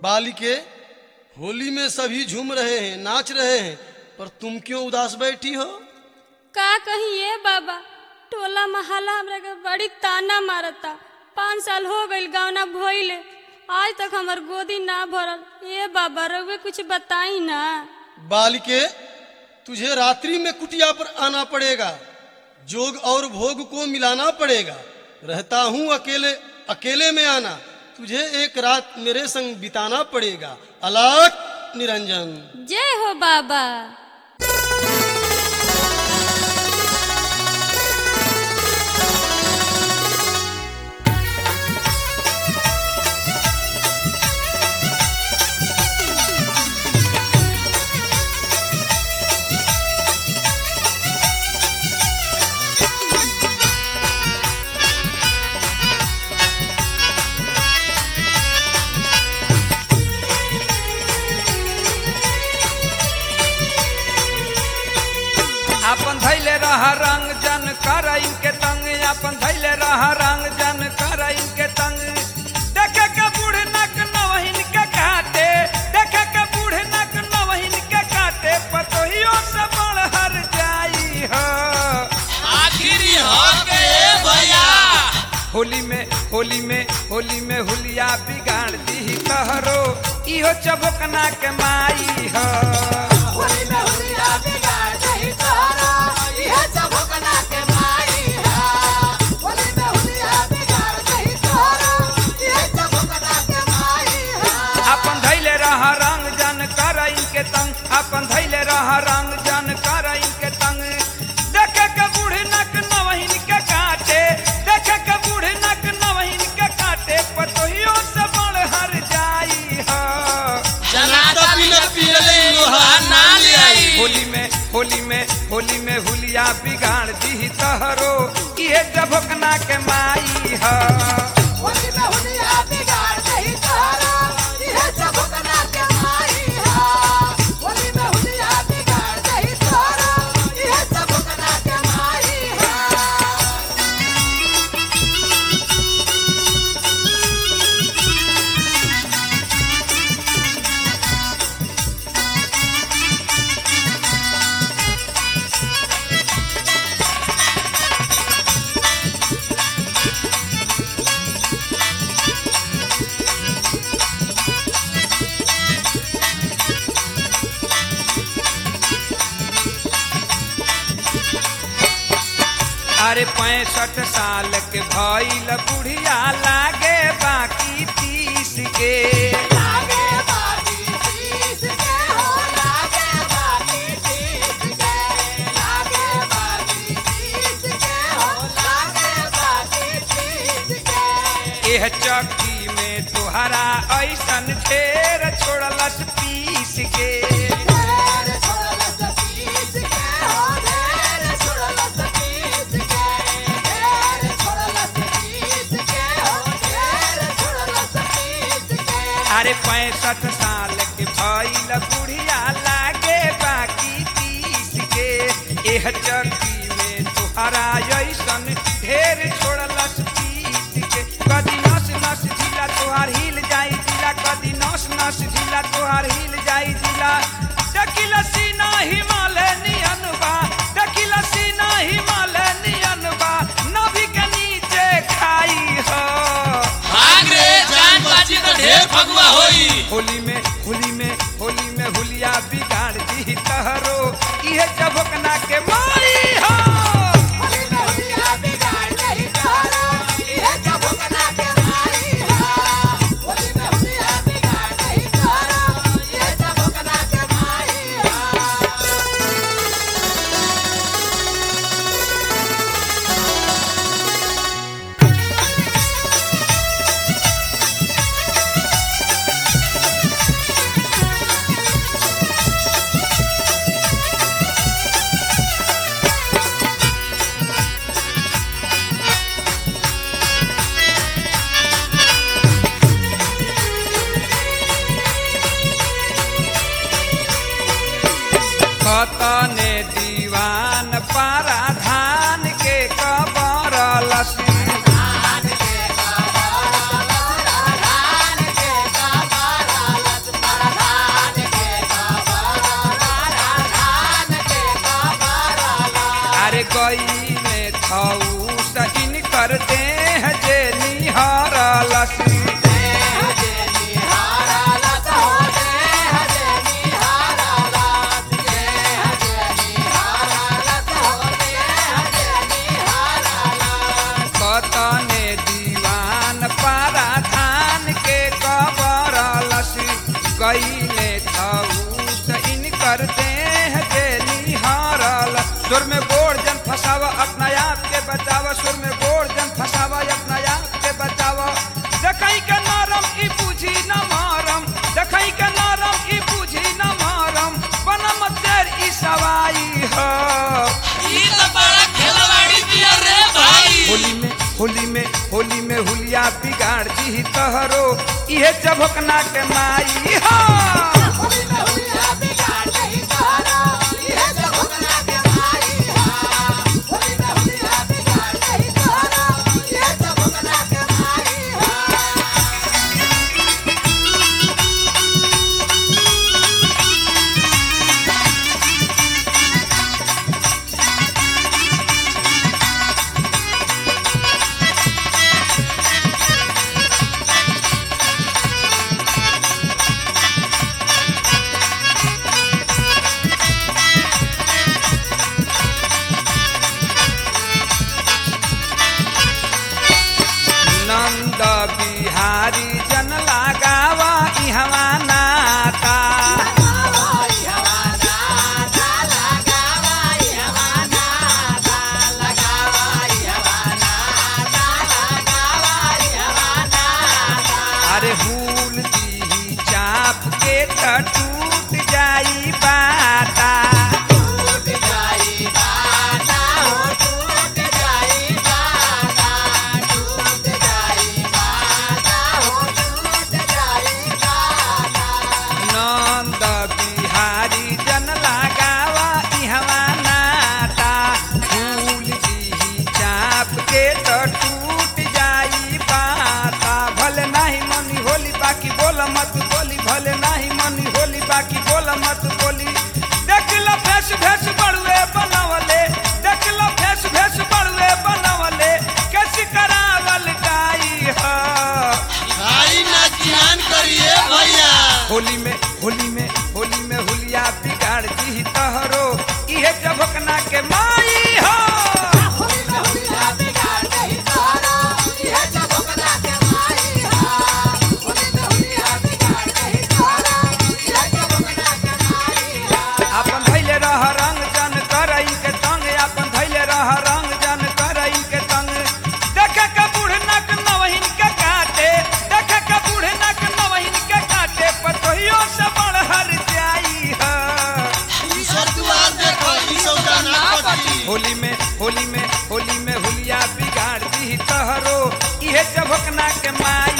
बालिके होली में सभी झूम रहे हैं नाच रहे हैं पर तुम क्यों उदास बैठी हो का कही ये बाबा टोला महला हमरा के बड़ी ताना मारता पाँच साल हो गईल गावना भइले आज तक हमर गोदी ना भरल ये बाबा रउए कुछ बताई ना बालिके तुझे रात्रि में कुटिया पर आना पड़ेगा जोग और भोग को मिलाना पड़ेगा रहता हूँ अकेले अकेले में आना तुझे एक रात मेरे संग बिताना पड़ेगा अलाक निरंजन जय हो बाबा अपन धैले रह रंग जन कर इनके तंग अपन धैले रह रंग जन कर इनके तंग देखे के बूढ़ नक नवहिन के काटे देखे के बूढ़ नक नवहिन के काटे पतोहियो से बड़ हर जाई हो आखिरी हो के भैया होली में होली में होली में हुलिया बिगाड़ दी कहरो इहो चबकना के माई हो होली में हुलिया बिगाड़ दही तोरा ये चबकना के माई हा होली में हुलिया बिगाड़ दही तोरा ये चबकना के माई हा अपन धैले रह रंग जन कर इनके तंग अपन धैले रह रंग जन कर इनके तंग देखे के बूढ़ नक नवहिन के काटे देखे के बूढ़ नक नवहिन के काटे पतोहियो से बड़ हर जाई हो जनाता बिना पियले लोहा ना ले आई होली में होली में होली में हुलिया बिगाड़ दी तहरो ये जभकना के माई हो होली में हुलिया बिगाड़ दही तोरा ये चबकना के माई हा होली में हुलिया बिगाड़ दही तोरा ये चबकना के माई हा अरे पैंसठ साल के भइल बुढ़िया लागे बाकी तीस के लागे बागी तीस के हो लागे बागी तीस के लागे बागी तीस के हो लागे बागी तीस के एह चक्की में तुहरा ऐसन ढेर छोड़लस पीस के ढेर छोड़लस तीस के हो ढेर छोड़लस तीस के ढेर छोड़लस तीस के हो ढेर छोड़लस तीस के अरे पैंसठ साल के भइल बुढ़िया लागे बाकी तीस के एह चक्की में तुहरा ऐसन ढेर छोड़लस पीस के कदी नस नस झीला तोहार हिल जाई जिला कदी नस नस झीला तोहार हिल जाई जिला दकिल सीना हिमालय नियन बा दकिल सीना हिमालय नियन बा नभी के नीचे खाई हो भाग रे जान बाजी तो ढेर फगुआ होई होली में होली में होली में हुलिया बिगाड़ दी तहरो इहे चबकना के माई हो होली में हुलिया बिगाड़ दही तोरा ये चबकना के माई हा होली में हुलिया बिगाड़ दही तोरा ये चबकना के माई हा कतने दीवान पारा धान के कबर लसी धान के कबार धान के कबार भइले धौस इनकर देह गेली हारल सुर में गोड़ जन फसावा अपना आप के बचावा सुर में गोड़ जन फसावा अपना आप के बचावा देखई के नरम ई बुझी न मारम देखई के नरम ई बुझी न मारम बनम तेर ई सवाई हो ई तो बड़ा खेलवाड़ी दिया रे भाई होली में होली में होली में हुलिया बिगाड़ दी तहरो इहे चभकना के माई हो होली में हुलिया बिगाड़ नहीं तोरो ये चबकना के माई हा होली में हुलिया बिगाड़ नहीं तोरो ये चबकना के माई हा नंद बिहारी जन लगावा इहवा नाता अरे भूल दी चाप के त टूट जाई बाता नंद बिहारी जन लगावा इहवा नाता भूल दी चाप के त टूट जाई बाता भले नाही मनी होली बाकी बोल मत बोली भले नाही मनी होली बाकी बोल मत बोली देख लो फेस भेस बड़ुए बनवले देख लो फेस भेस बड़ुए बनवले कैसी करावल गाई है भाई ना ध्यान करिए भैया होली में होली में होली में हुलिया बिगाड़ दी तहरो इहे चबकना के माई हो अपन धैले रह रंग जन करई के तंग अपन धैले रह रंग जन करई के तंग देखे के बूढ़ नक नवहिन के काटे देखे के बूढ़ नक नवहिन के काटे पतोहियो से बड़ हर जाई है ईश्वर दुआर देखो ई सौदा ना पटी होली में होली में होली में हुलिया बिगाड़ दी तहरो इहे चबकना के माई